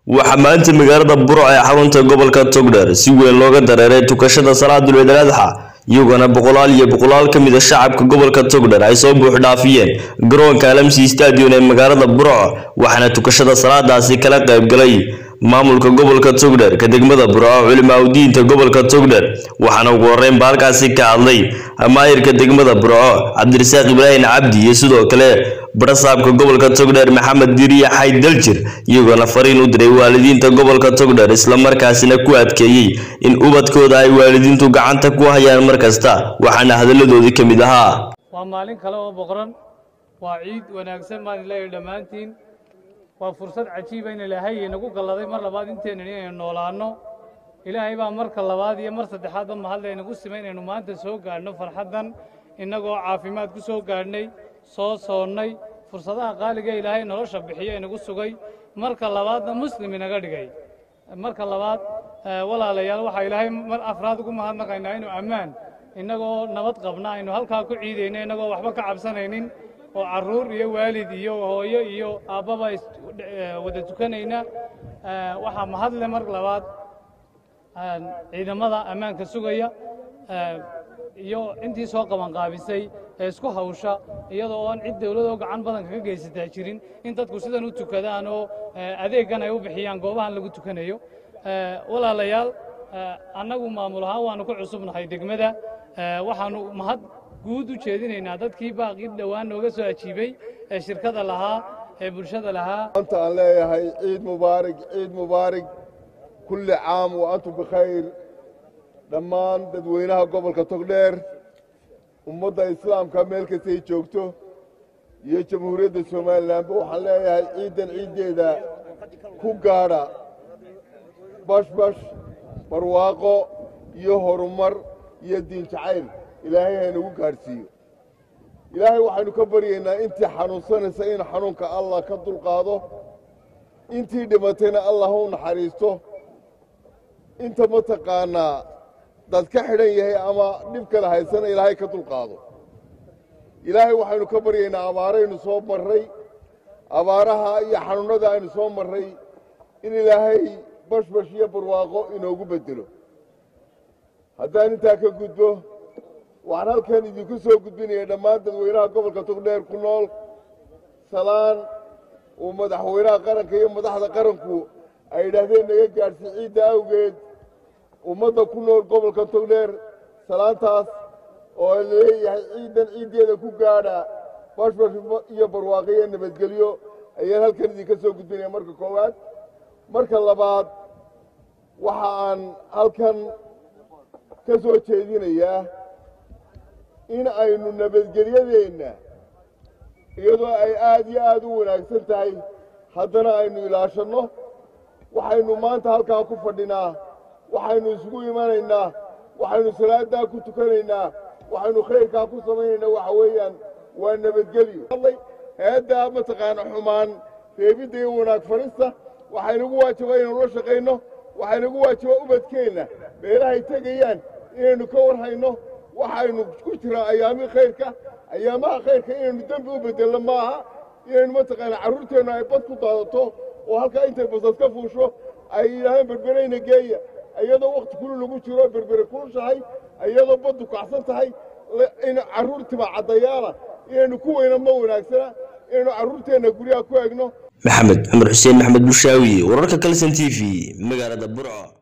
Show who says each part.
Speaker 1: waxaa maanta magaalada burco ee xarunta gobolka togdheer si weyn looga dareeray tukashada salaadul ciid al adxa iyagoona boqolaal iyo boqolaal ka mid a shacabka gobolka togdheer ay soo buux dhaafiyeen garoonka alamsi stadion ee magaalada burco waxaana tukashada salaadaasi kala qayb galay maamulka gobolka togdheer ka degmada burco culimaa udiinta gobolka togdheer waxaana ugu horreyn ba halkaasi ka hadlay maayirka degmada burco cabdirasaaq ibraahim cabdi iyo sidoo kale barasaabka gobolka togdheer maxamed diriye xayd daljir iyagoona fariin u diray waalidiinta gobolka togdheer islamarkaasina ku adkeeyey in ubadkooda ay waalidiintu gacanta ku hayaan mar kasta waxaana hadalladoodii ka mid ahaa
Speaker 2: waa maalin kale oo boqoran waa ciid wanaagsan baan leeyahay dhammaantiin waa fursad cajiiba in ilaahay inagu galladay mar labaad inteenan inaynu noolaanno ilaahay baa marka labaad iyo mar saddexaadba mahadle inagu simay inaynu maanta soo gaadhno farxaddan innagoo caafimaad ku soo gaadhnay soo soonnay fursadaha qaaliga ilaahay nolosha bixiyo inagu sugay marka labaadna muslim inaga dhigay marka labaad walaalayaal waxaa ilaahay mar afraad ugu mahadnaqaynaa inuu ammaan innagoo nabad qabna aynu halkaa ku ciidayno innagoo waxba ka cabsanaynin oo carruur iyo waalid iyo hooyo iyo aabbaba wada tukanayna waxaa mahadle mar labaad ciidamada ammaanka sugaya iyo intii soo qabanqaabisay ee isku hawsha iyadoo oon cid dawladoo gacan badan kaga geysataa jirin in dadku sidan u tukadaan oo adeeggan ay u bixiyaan goobahan lagu tukanayo walaalayaal annagu maamul ahaan waannu ku cusubnahay degmada waxaannu mahad guud u jeedinaynaa dadkii baaqii dhowaan nooga soo ajiibay ee shirkada lahaa ee bulshada lahaa
Speaker 3: maanta aan leeyahay ciid mubaarig ciid mubaarig kulli caam wa antum bikhayr dhammaan dadweynaha gobolka togdheer ummadda islaamka meel kastay joogto iyo jamhuuriyadda somalilanba waxaan leeyahay ciiddan ciiddeeda ku gaadha bashbash barwaaqo iyo horumar iyo diin jacayl ilaahay haynagu gaadhsiiyo ilaahay waxaynu ka baryaynaa intii xanuunsanaysa in xanuunka allah ka dulqaado intii dhimatayna allah u naxariisto inta mataqaanaa dad ka xidhan yahay ama dhib kale haysana ilaahay ka dulqaado ilaahay waxaynu ka baryaynaa abaaraynu soo marray abaaraha iyo xanuunnada aynu soo marray in ilaahay bashbash iyo barwaaqo inoogu beddelo haddaan intaa ka gudbo waxaan halkan idinku soo gudbinaya dhammaan dadweynaha gobolka togdheer ku nool salaan uu madaxweynaha qaranka iyo madaxda qaranku ay yidhaahdeen naga gaadhsi ciidda awgeed ummadda ku nool gobolka togdheer salaantaas oo laleeyahay ciiddan ciiddeeda ku gaadha bashbash iyo barwaaqo iyo nabadgelyo ayaan halkan idinka soo gudbinaya marka koowaad marka labaad waxa aan halkan ka soo jeedinayaa in aynu nabadgelyadeenna iyadoo ay aad iyo aad u wanaagsan tahay haddana aynu ilaashanno waxaynu maanta halkaa ku fadhinaa waxaynu isugu imanaynaa waxaynu salaaddaa ku tukanaynaa waxaynu khayrkaa ku samaynaynaa waxa weeyaan waa nabadgelyo hay-addaa mataqaana xumaan reebidda iyo wanaag farista waxaynagu waajibaa inaynu la shaqayno waxaynagu waajibaa ubadkeenna meelahay tegayaan inaynu ka warhayno waxaynu ku jiraa ayaamii khayrka ayaamaha khayrka inaynu dembi u beddelno maaha inaynu mataqaana carruurteennu ay bad ku daadato oo halkaa intay basad ka fuusho ay yidhaahdeen berbereyna geeya iyadoo wakhti kulu lagu jiro berbere kulushahay iyadoo baddu kacsan tahay in carruurtiba caddayaana inaynu ku weyna ma wanaagsana inaynu carruurteenna guryaha ku egno
Speaker 1: maxamed cumar xuseen maxamed bushaawi wararka kalson t v magaalada burco